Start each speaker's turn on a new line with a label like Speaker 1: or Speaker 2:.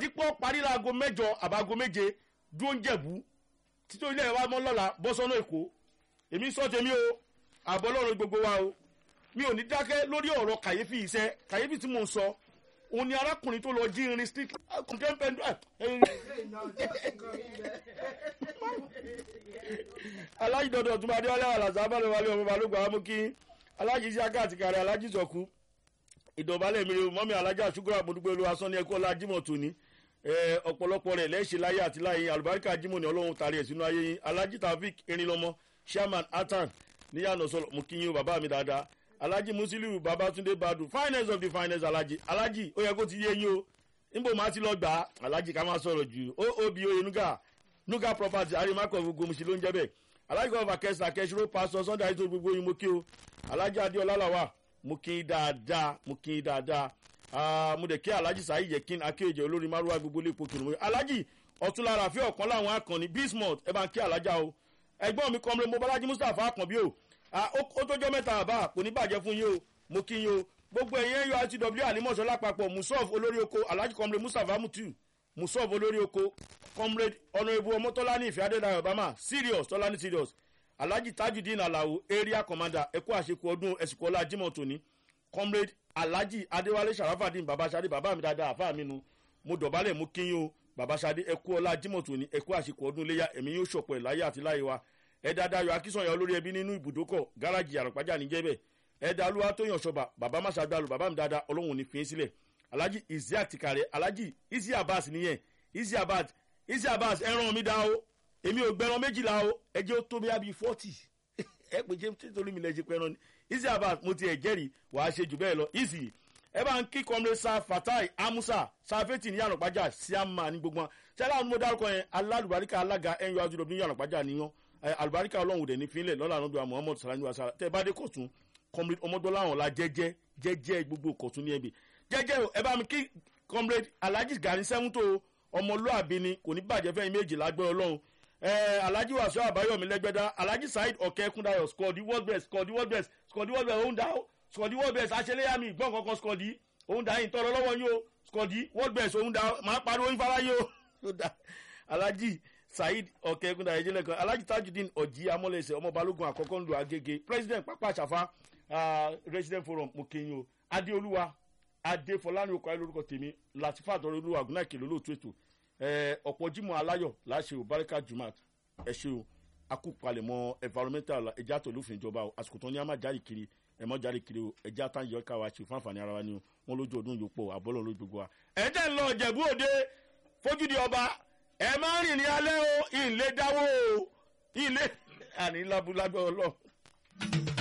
Speaker 1: ipò parí láago mẹ́jọ àbáago méje dúró ń jẹ̀bú títí ilé wa mọ́ lọ́la bọ́ sọ́nà èkó èmi sọ tèmi o àbọ̀ lọ́rùn gbogbo wa o mi ò ní dákẹ́ lórí ọ̀rọ̀ kàyéfì iṣẹ́ kàyéfì tí mò ń sọ òun ni arákùnrin tó lọ jí irin stick kọ̀ǹpẹ́ńpẹ́ńdù alájí dọdọ ọtún adé wálé àlàsà abálẹ wálé ọmọ balógun àwọn kí alájí isiaka àti kàrẹ alájí sọkú ìdọ̀bálẹ̀ mi rè mọ́mí alájà ṣúgúrà àmọ́dúgbò olúwa sọ́ni ẹ̀kọ́ ọlá jimoh tòní ọ̀pọ̀lọpọ̀ rẹ̀ lẹ́ṣẹ̀ láyé àti láyé alùbáríkà jimoh ní ọlọ́run tàrí ẹ̀ sínú ayé yín alájí tafik erinlọmọ sherman atan níyànà sọlọ mo kí yín o bàbá mi dáadáa alájí musiliu babatunde badu finance of the finance alájí alájí ó yẹ kó ti yé yín o níbo máa ti lọ gbà á alájí ká máa sọ̀rọ̀ jù ó obi oye nuga nuga property arimakọ gbogbo musi ló ń jẹ́ bẹ́ẹ̀ alájí kọ́ fàkẹ́sà kẹ́sìrò pásọ sunday àìsàn gbogbo yín mo kí o alájí adéọlá làwà mo kí i dáadáa mo kí i dáadáa mo dẹ̀ kí alájí sáyé yẹ kí n akéèjẹ olórí márùwá gbogbo lè pokùn mo alájí ọ̀túnlára fi ọ̀kan láwọn akànnì bismuth ẹ bá ń kí alájà o ẹgbọ́n mi kọ́mọ́lé mo bọ́lájí mustapha akànbí o ó tó jẹ́ mẹ́ta àbá kò ní bàjẹ́ fún yín o mo kí yín o gbogbo ẹ̀yẹ́ yọ itw alimọ̀ṣọ́ lápapọ̀ musof olórí oko alhaji comrade mustapha mutu musof olórí oko comrade honourable ọmọtọ́lá ní ìfẹ́ adédáyọ̀ obama serious tọ́lá ní serious alhaji tajudeen alao area commander ẹ̀kọ́ àṣekù ọdún ẹ̀sìnkọ́lá jimoh tòní comrade alhaji adéwálé sharafadin babasade bàbá mi dáadáa àfáà mi nu mo dọ̀bálẹ̀ mo kí yín o babasade ẹ̀kú ọlá jimoh tòní ẹ̀kọ́ àṣekù ọdún léyà ẹ̀mí yóò ṣọ̀pọ̀ ẹ̀ láyé àti láyé wa ẹ̀dá dayọ̀ akínsọ̀yà olórí ẹbí nínú ibùdókọ̀ gáràjì àràpájà níjẹ́bẹ̀ ẹ̀dá alúwa tó yàn ṣọba bàbá má ṣàgbàlù bàbá mi dáadáa ọlọ́run ò ní fi í sílẹ̀ alhaji isiaq tìkàrẹ̀ alhaji isi abbas nìyẹn isi abbas isi abbas ẹran mi dá o èmi ò gbẹran méjìlá o ẹjẹ ó tó bí abi forty ẹ pé jẹ́ nítorí mi lẹ́ ṣe pẹ́ran ni isi abbas mo ti ẹ̀ jẹ́rìí wàá ṣe jù bẹ́ẹ̀ lọ isi ẹ bá ń kí kọ́mrẹ́ sa fatai amusa safeti ní yànnàpájà siama ní gbogbo wọn ṣẹlẹ àwọn mo dárúkọ yẹn alálùbáríkà alága ẹnyọ àjùlọ ní yànnàpájà níyàn alùbáríkà ọlọ́run dẹ̀ ní fínlẹ̀ lọ́la àwọn ọdún muhammed salami wa sara tẹ bá dé kọ̀tún comrade ọmọdọ́láwọn la jẹ́jẹ́ jẹ́jẹ́ gbogbo kọ̀tún ní ẹbí jẹ́jẹ́ ẹ bá mi kí comrade alhaji gani sẹ́wọ́ntò ọmọlúàbí ni kò ní bàjẹ́ fẹ́yìn méjì lágbẹ́ ọlọ́run alhaji wasu abayomi lẹ́gbẹ́dá alhaji saheed ọ̀kẹ́kúndayọ̀ skọ̀dí world best skọ̀dí world best skọ̀dí world best òun dá skọ̀dí world best aṣẹlẹ́yàmí gbọ́n kankan skọ̀dí òun dá yìí tọrọ lọ́wọ́ yín o skọ̀dí world best òun dá máa pariwo yín fara yín o alhaji saheed ọ̀kẹ́kúndayọ̀ ẹ̀jẹ̀ lẹ́kan alhaji tajudeen ọ̀jì amọ̀lẹ́sẹ̀ ọmọ balógun àkọ́kọ́ ńlò agége president pápá àṣàfà resident forum mo kí yín o adéolúwa adéfọlánì okò ayé lórúkọ tèmi latifa àtọrọ olúwa àgùnà ìkèlè olóòtú ètò ọ̀pọ̀ jimoh aláyọ̀ láṣẹ o barika jumat ẹ ṣe o akúpalẹ̀mọ́ environmental ẹja tó lófin ìjọba o àsìkò tó ní a máa jáde kiri ẹ mọ́ jáde kiri o ẹja tá yọ ká wa ṣe fún àǹfààní ara wa ni o wọn lójú ọdún yòókù o àbọ̀lọ̀ lójú gbogbo wa. ẹ jẹ́ ń lọ jẹ̀bú òde fojúdi ọba ẹ máa ń rìn ní alẹ́ o ìlé dáwọ́ o ìlé àní lábúlábẹ́ ọlọ́run.